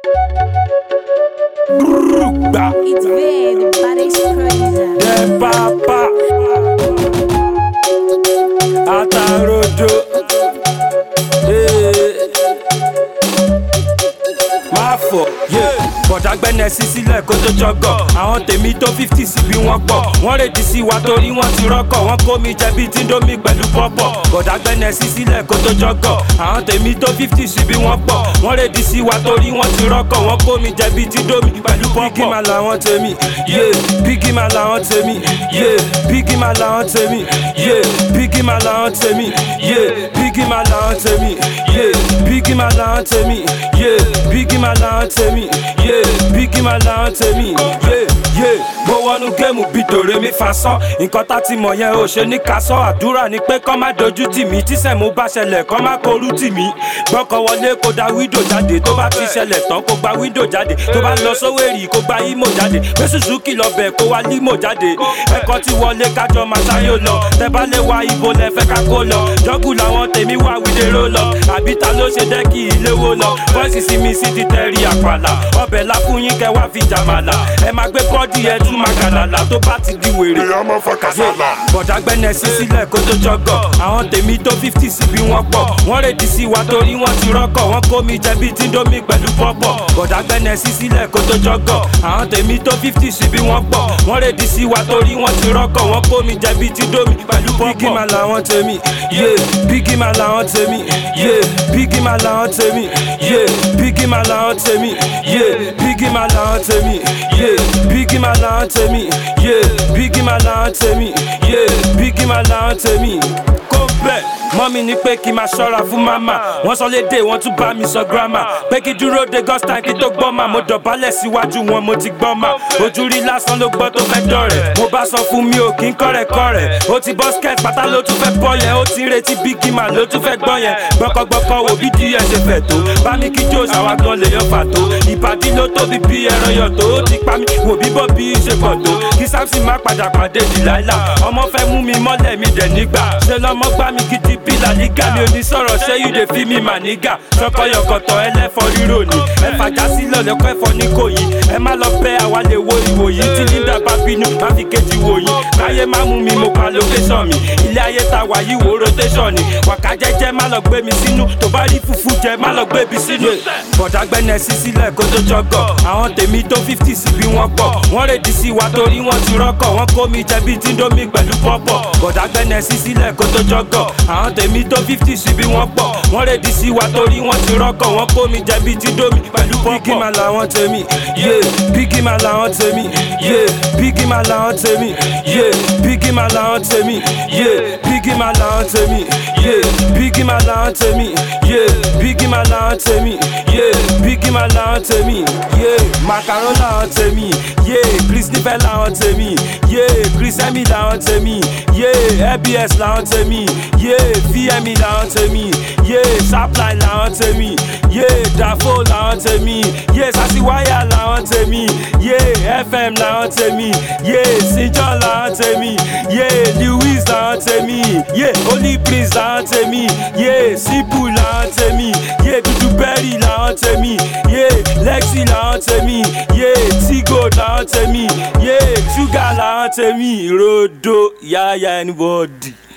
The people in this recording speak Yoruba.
Gbà It's big, but it's crazy. jẹ pápá. Atarodo. Eh. Má fọ̀ yé. Bọ̀dá gbẹ́nẹ̀ sí sílẹ̀ kó tó jọgọ̀. Àwọn tèmi tó fifty sí bí wọ́n pọ̀. Wọ́n rèdí sí wa torí wọ́n ti rọ́kọ̀. Wọ́n kó mi jẹ bíi tíndómì pẹ̀lú pọ́pọ̀. Bọ̀dá gbẹ́nẹ̀ sí sílẹ̀ kó tó jọgọ̀. Àwọn tèmi tó fifty sí bí wọ́n pọ̀. Wọ́n rèdí sí wa torí wọ́n ti rọ́kọ̀. Wọ́n kó mi jẹ bíi tíndómì pẹ̀lú pọ́pọ̀. Bígí máa làwọn tèmi. Yé bígí máa làwọn tèmi. Yé bígí máa làwọn tèmi. Yé bígí máa làwọn tèmi. Yé bígí máa làwọn tèmi. Yé bígí máa làwọn tèmi. Yé bígí máa làwọn tèmi. Yé bígí máa làwọn tèmi. Yé yé mo wọnú géèmù bíi dòrè mi fa sán. Nǹkan tá ti mọ̀ yẹn ò ṣe ní ká sọ. Àdúrà ni pé kọ́ má dojú tì mí. Tíṣẹ̀ mo bá ṣẹlẹ̀ kọ́ má korú tì mí. Gbọ́kọ̀ wọlé kó da wíńdò jáde. Tó bá ti ṣẹlẹ̀ tán kó gba wíńdò jáde. Tó bá lọ sówérì kó gba ímò jáde. Gbé Suzuki lọ bẹ̀ kó wá límò jáde. Ẹ̀kọ́ ti wọlé kájọ máa ṣáyò lọ. Tẹ bá lè wá ibo lẹ fẹ́ ká kó lọ. Jọ́gù làwọn tèmi wá wílérò lọ. Àbí ta ló ṣe jẹ́ kí ilé wo lọ? Bọ́ìsì sí mi sí ti tẹ̀rí àpàlà. Ọbẹ̀ la fún yín kẹ́ wá fi jàmàlà. Ẹ máa gbé bọ́ọ̀dì ẹ tún máa gàlàlà tó bá ti di wèrè èèyàn máa fa kàsálà. bọ̀dá gbẹ́nẹ̀ sí sílẹ̀ kó tó jọgọ̀ àwọn tèmi tó fifty sí bí wọ́n pọ̀ wọ́n rèdí sí wa torí wọ́n ti rọ́kọ̀ wọ́n kó mi jẹ bíi tíndómì pẹ̀lú pọ́pọ̀ bọ̀dá gbẹ́nẹ̀ sí sílẹ̀ kó tó jọgọ̀ àwọn tèmi tó fifty sí bí wọ́n pọ̀ wọ́n rèdí sí wa torí wọ́n ti rọ́kọ̀ wọ́n kó mi jẹ bíi tíndómì pẹ̀lú pọ́pọ̀. bígí máa làwọn tèmi yé bígí máa làwọn tèmi yé bígí máa làwọn tèmi yé bígí máa làwọn tèmi yé bígí máa làwọn tèmi yé bígí máa làwọn tèmi yé bígí máa làwọn tèmi yé bígí máa làwọn tèmi kó bẹ́ẹ̀ mọ́mí ní pé kí n máa ṣọ́ra fún màmá wọ́n sọ lédè wọ́n tún bá mi sọ gírámà pé kí dúró de gọ́sítàn kí tó gbọ́ mà mo dọ̀bálẹ̀ síwájú wọn mo ti gbọ́ mà ojú rí lásán ló gbọ́ tó fẹ́ dọ̀rẹ̀ mo bá sọ fún mi ò kí n kọ́rẹ̀kọ́rẹ̀ ó ti bọ́ skẹ́t pátá ló tún fẹ́ bọ́ yẹn ó ti ń retí bígí mà ló tún fẹ́ gbọ́ yẹn gbọ́kọ́gbọ́kọ́ wo bí díẹ̀ ṣe fẹ̀ tó bá ní kí jòs àwa gan lè yan fà tó ìbàdí ló tóbi bí ẹran yọ tó ó ti pa mí wò bí bọ́ bí ṣe pọ̀ tó kí samson má padà pàdé dìláìlà ọmọ fẹ́ mú mi mọ́lẹ̀ mi dẹ̀ nígbà ṣe lọ́mọ gbá mi gidi bí làlígà mi ò ní sọ̀rọ̀ ṣé you dey fi mi mà nígà sọkọyọkọtọ ẹlẹ́fọ́ rírò ni ẹ fàjà sílẹ̀ lẹ́kọ́ ẹ̀fọ́ ní kò yí ẹ má lọ bẹ́ àwa lè wo ìwòyí tí linda bá bínú má fi kejì wòyí káyé má mú mi mo pa location mi ilé ayé ta wà yìí wo rotation ni wàká jẹ́jẹ́ má lọ gbé mi sínú tó bá rí fùfú jẹ má lọ gbé mi sínú. bọ̀dá gbẹ́nẹ̀ sí sílẹ̀ kó tó jọgọ̀ àwọn tèmi tó fifty sí bí wọ́n pọ̀ wọ́n rèdí sí wa torí wọ́n ti rọ́kọ̀ wọ́n kó mi jẹ bíi tíndómì pẹ̀lú pọ́pọ̀ bọ̀dá gbẹ́nẹ̀ sí sílẹ̀ kó tó jọgọ̀ àwọn tèmi tó fifty sí bí wọ́n pọ̀ wọ́n rèdí sí wa torí wọ́n ti rọ́kọ̀ wọ́n kó mi jẹ bíi tíndómì pẹ̀lú pọ́pọ̀. bígí máa làwọn tèmi yé bígí máa làwọn tèmi yé bígí máa làwọn tèmi yé bígí máa làwọn tèmi yé bígí máa làwọn tèmi yé bígí máa làwọn tèmi yé bígí máa làwọn tèmi yé bígí máa làwọn tèmi yé màkàró làwọn tèmi yé chris nífẹ̀ làwọn tèmi yé chris emi làwọn tèmi yé abs làwọn tèmi yé vmi làwọn tèmi yé sapline làwọn tèmi yé dafo làwọn tèmi yé sasiwaya làwọn tèmi yé fm làwọn tèmi yé sinjọ làwọn tèmi yé lewis làwọn tèmi yé holy prince làwọn tèmi yé sibu làwọn tèmi yé dudu berry làwọn tèmi yé lexi làwọn tèmi yé tigo làwọn tèmi yé sugar làwọn tèmi rodo yaya anybody.